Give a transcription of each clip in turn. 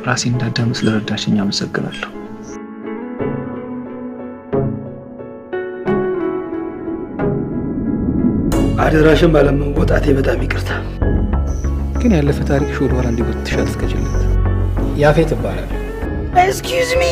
ራሴ እንዳዳም ስለረዳሽኝ አመሰግናለሁ። አደራሽን ባለመወጣቴ በጣም ይቅርታ። ግን ያለፈ ታሪክሽ ወደኋላ እንዲጎትትሽ አትፍቀጂለት። ያፌት ይባላል። ኤስኪውዝ ሚ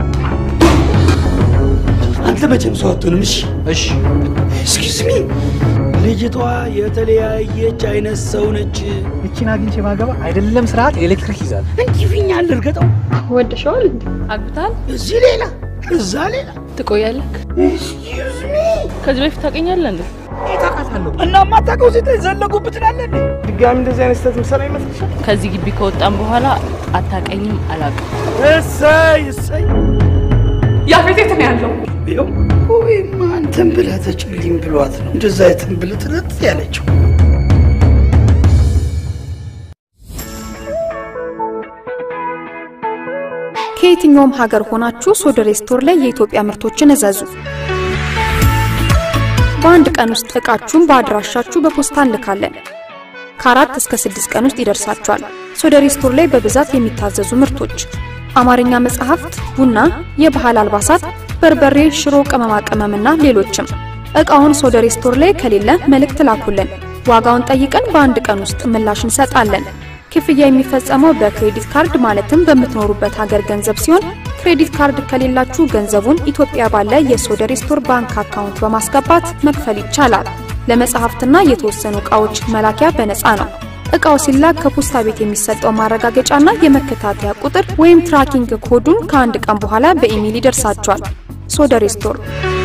አንተ መቼም ሰው አትሆንም። እሺ እሺ ኤስኪውዝ ሚ ልጅቷ የተለያየች አይነት ሰው ነች። እቺን አግኝቼ ባገባ አይደለም ስርዓት ኤሌክትሪክ ይዛል። እንዲህ ፊኛ ልርገጠው። ወደሸዋል እንዴ? አግብታል? እዚህ ሌላ እዛ ሌላ። ትቆያለህ? ኤስኪውዝ ሚ ከዚህ በፊት ታውቀኛለህ እንዴ? ታውቃታለሁ። እና ማታውቀው ሴት ዘለጉብህ ትላለህ እንዴ? ድጋሚ እንደዚህ አይነት ስህተት ምሰራ ይመስልሻል? ከዚህ ግቢ ከወጣን በኋላ አታውቀኝም፣ አላውቅም። እሰይ እሰይ። ያፌት የት ነው ያለው? ይኸው ወይማ አንተን ብለህ ተጭልኝ ብሏት ነው እንደዛ የትን ብለህ ትረት ያለችው። ከየትኛውም ሀገር ሆናችሁ ሶደሬ ስቶር ላይ የኢትዮጵያ ምርቶችን እዘዙ። በአንድ ቀን ውስጥ እቃችሁን በአድራሻችሁ በፖስታ እንልካለን። ከአራት እስከ ስድስት ቀን ውስጥ ይደርሳችኋል። ሶደሬ ስቶር ላይ በብዛት የሚታዘዙ ምርቶች አማርኛ መጽሐፍት፣ ቡና፣ የባህል አልባሳት፣ በርበሬ፣ ሽሮ፣ ቅመማ ቅመምና ሌሎችም። እቃውን ሶደሬ ስቶር ላይ ከሌለ መልእክት ላኩልን። ዋጋውን ጠይቀን በአንድ ቀን ውስጥ ምላሽ እንሰጣለን። ክፍያ የሚፈጸመው በክሬዲት ካርድ ማለትም በምትኖሩበት ሀገር ገንዘብ ሲሆን ክሬዲት ካርድ ከሌላችሁ ገንዘቡን ኢትዮጵያ ባለ የሶደሬ ስቶር ባንክ አካውንት በማስገባት መክፈል ይቻላል። ለመጽሐፍትና የተወሰኑ ዕቃዎች መላኪያ በነፃ ነው። ዕቃው ሲላክ ከፖስታ ቤት የሚሰጠው ማረጋገጫና የመከታተያ ቁጥር ወይም ትራኪንግ ኮዱን ከአንድ ቀን በኋላ በኢሜይል ይደርሳችኋል። ሶደሬ ስቶር